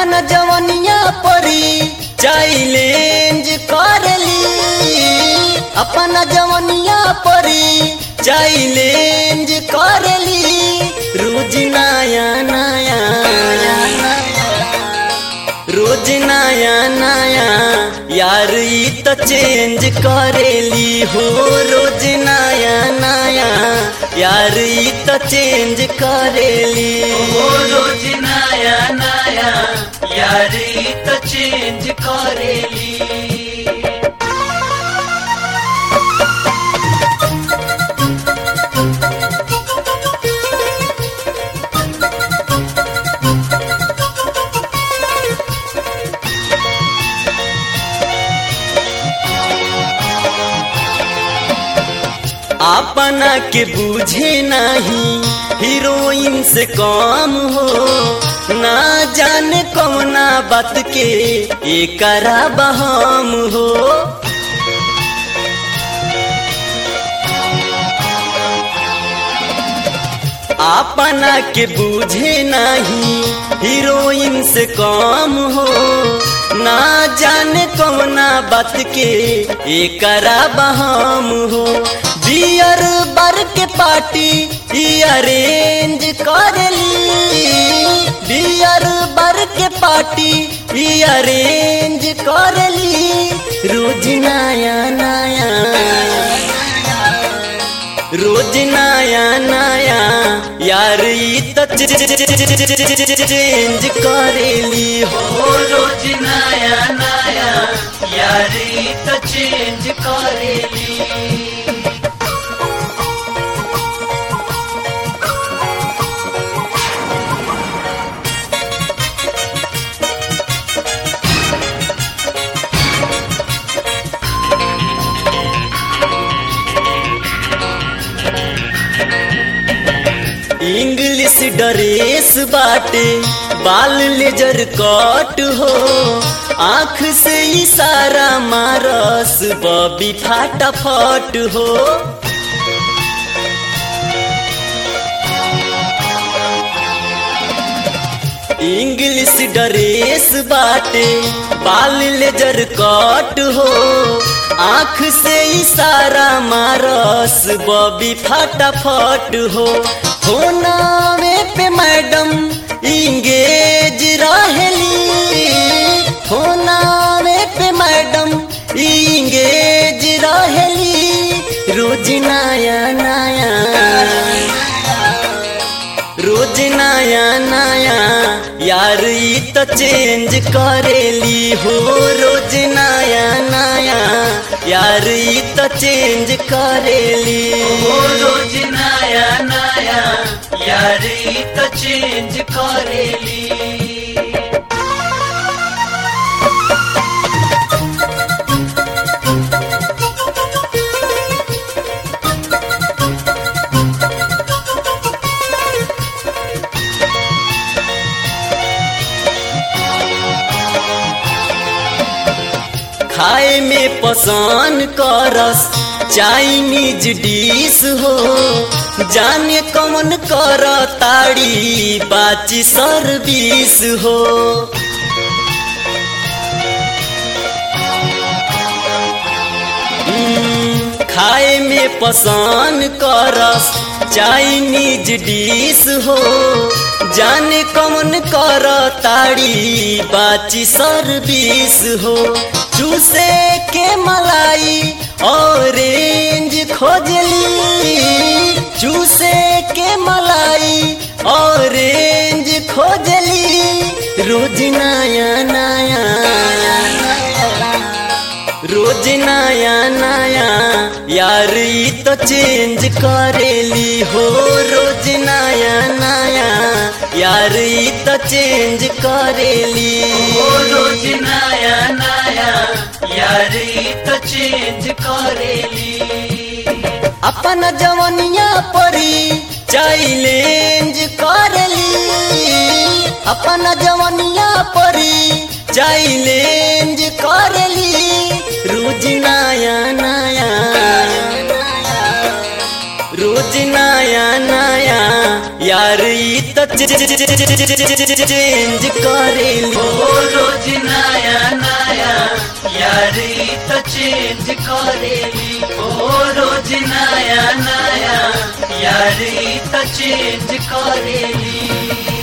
अपन जवनिया परी चैलेंज करली अपन जवनिया परी चैलेंज करली रोज नया नया रोज नया नया यार ई तो चेंज करेली हो रोज नया नया यार ई तो चेंज करेली ओ रोज नया नया यारी तो चेंज करेली अपना के बूझे नहीं हीरोइन से कम हो ना जाने कौना बात के एकरा बहम हो अपना के बूझे नहीं हीरोइन से कम हो ना जाने कौना बात के एकरा बहम हो बियर बर के पार्टी ई अरेंज करली बियर बर के पार्टी ई अरेंज करली रोज नया नया रोज नया नया यार ई तो चेंज करेली हो ओ रोज नया नया यारी तो चेंज करेली इंग्लिश ड्रेस बाटे बाल लेजर कट हो आँख से इशारा मारस बबी फाटाफट हो इंग्लिश ड्रेस बाटे बाल लेजर कट हो आँख से इशारा मारस बबी फटाफट हो होनावे पे मैडम इंगेज रहेली होनावे पे मैडम इंगेज रहेली रोज नया नया रोज नया नया यार ई तो चेंज करेली हो रोज नया नया यार ई तो चेंज करेली ओ रोज नया नया यारी तो चेंज करेली खाए में पसंद करस चाइनीज डिश हो जाने कौन कर ताड़ी बाची सर्विस हो हम्म, खाए में पसंद करस चाइनीज डिश हो जाने कौन कर ताड़ी बाची सर्विस हो चूसे के मलाई ऑरेंज खोजली चूसे के मलाई ऑरेंज खोजली रोज नया नया रोज नया नया यार ई तो चेंज करेली हो रोज नया नया यार ई तो चेंज करेली ओ रोज नया नया यारी तो चेंज करेली अपन जवनिया परी चैलेंज करली अपन जवनिया परी चैलेंज करली रोज नया नया रोज नया नया यार ई त चेंज करेली ओ रोज नया नया यारी तो चेंज करेली ओ रोज नया नया यारी तो चेंज करेली